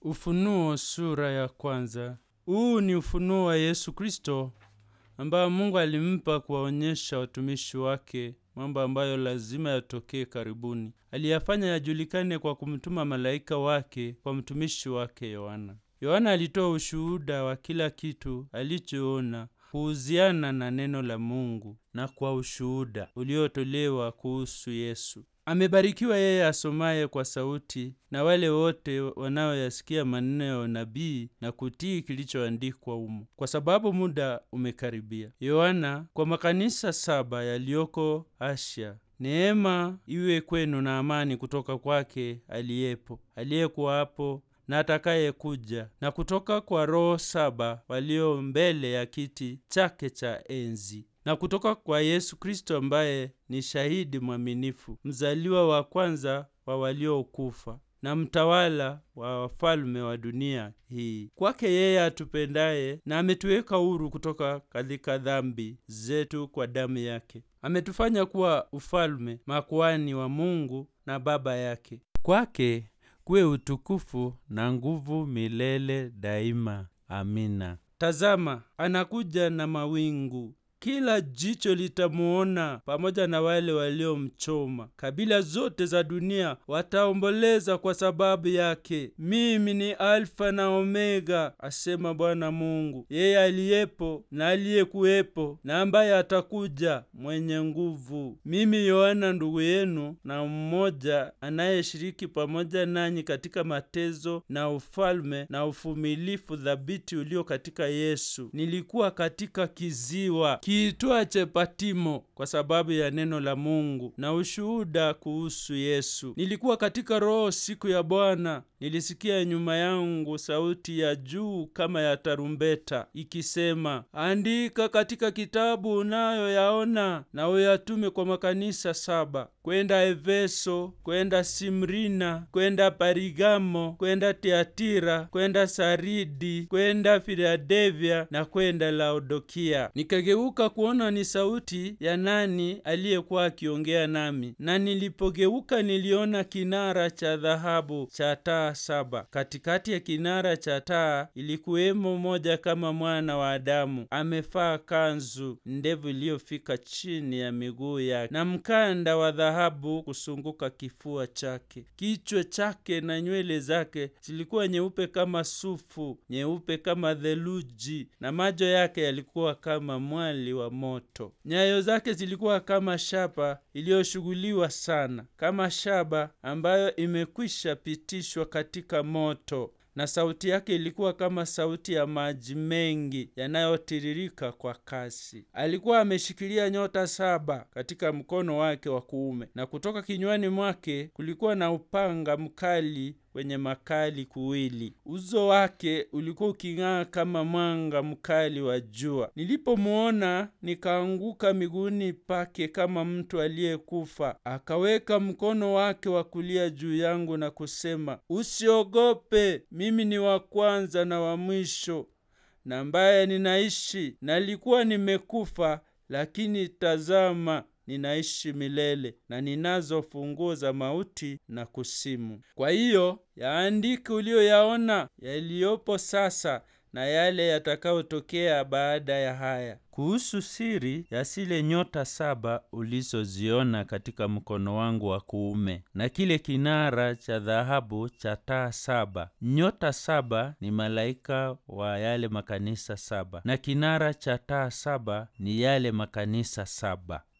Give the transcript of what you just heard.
Ufunuo sura ya kwanza. Huu ni ufunuo wa Yesu Kristo ambayo Mungu alimpa kuwaonyesha watumishi wake mambo ambayo lazima yatokee karibuni. Aliyafanya yajulikane kwa kumtuma malaika wake kwa mtumishi wake Yohana. Yohana alitoa ushuhuda wa kila kitu alichoona kuhusiana na neno la Mungu na kwa ushuhuda uliotolewa kuhusu Yesu. Amebarikiwa yeye asomaye kwa sauti na wale wote wanaoyasikia maneno ya unabii na kutii kilichoandikwa humo, kwa sababu muda umekaribia. Yohana kwa makanisa saba yaliyoko Asia. Neema iwe kwenu na amani kutoka kwake aliyepo, aliyekuwa hapo na atakaye kuja, na kutoka kwa roho saba walio mbele ya kiti chake cha enzi, na kutoka kwa Yesu Kristo ambaye ni shahidi mwaminifu, mzaliwa wa kwanza wa waliokufa na mtawala wa wafalme wa dunia hii. Kwake yeye atupendaye na ametuweka huru kutoka katika dhambi zetu kwa damu yake, ametufanya kuwa ufalme, makuhani wa Mungu na Baba yake. Kwake kuwe utukufu na nguvu milele daima. Amina. Tazama, anakuja na mawingu kila jicho litamuona pamoja na wale waliomchoma. Kabila zote za dunia wataomboleza kwa sababu yake. Mimi ni Alfa na Omega, asema Bwana Mungu, yeye aliyepo na aliyekuwepo na ambaye atakuja, mwenye nguvu. Mimi Yohana ndugu yenu na mmoja anayeshiriki pamoja nanyi katika mateso na ufalme na uvumilivu thabiti ulio katika Yesu, nilikuwa katika kiziwa kiitwache Patimo kwa sababu ya neno la Mungu na ushuhuda kuhusu Yesu. Nilikuwa katika Roho siku ya Bwana, nilisikia nyuma yangu sauti ya juu kama ya tarumbeta ikisema, andika katika kitabu unayoyaona na uyatume kwa makanisa saba: kwenda Efeso, kwenda Simrina, kwenda Parigamo, kwenda Tiatira, kwenda Saridi, kwenda Filadelfia na kwenda Laodikia. Nikageuka kuona ni sauti ya nani aliyekuwa akiongea nami, na nilipogeuka niliona kinara cha dhahabu cha taa saba. Katikati ya kinara cha taa ilikuwemo moja kama mwana wa Adamu, amevaa kanzu ndevu iliyofika chini ya miguu yake na mkanda wa dhahabu kusunguka kifua chake. Kichwa chake na nywele zake zilikuwa nyeupe kama sufu, nyeupe kama theluji, na macho yake yalikuwa kama mwali wa moto. Nyayo zake zilikuwa kama shaba iliyoshughuliwa sana, kama shaba ambayo imekwisha pitishwa katika moto na sauti yake ilikuwa kama sauti ya maji mengi yanayotiririka kwa kasi. Alikuwa ameshikilia nyota saba katika mkono wake wa kuume, na kutoka kinywani mwake kulikuwa na upanga mkali wenye makali kuwili. Uso wake ulikuwa uking'aa kama mwanga mkali wa jua. Nilipomuona nikaanguka miguuni pake kama mtu aliyekufa. Akaweka mkono wake wa kulia juu yangu na kusema, usiogope, mimi ni wa kwanza na wa mwisho na ambaye ninaishi. Nalikuwa nimekufa, lakini tazama ninaishi milele na ninazo funguo za mauti na kusimu. Kwa hiyo yaandike uliyoyaona, yaliyopo sasa na yale yatakayotokea baada ya haya. Kuhusu siri ya zile nyota saba ulizoziona katika mkono wangu wa kuume na kile kinara cha dhahabu cha taa saba. Nyota saba ni malaika wa yale makanisa saba na kinara cha taa saba ni yale makanisa saba.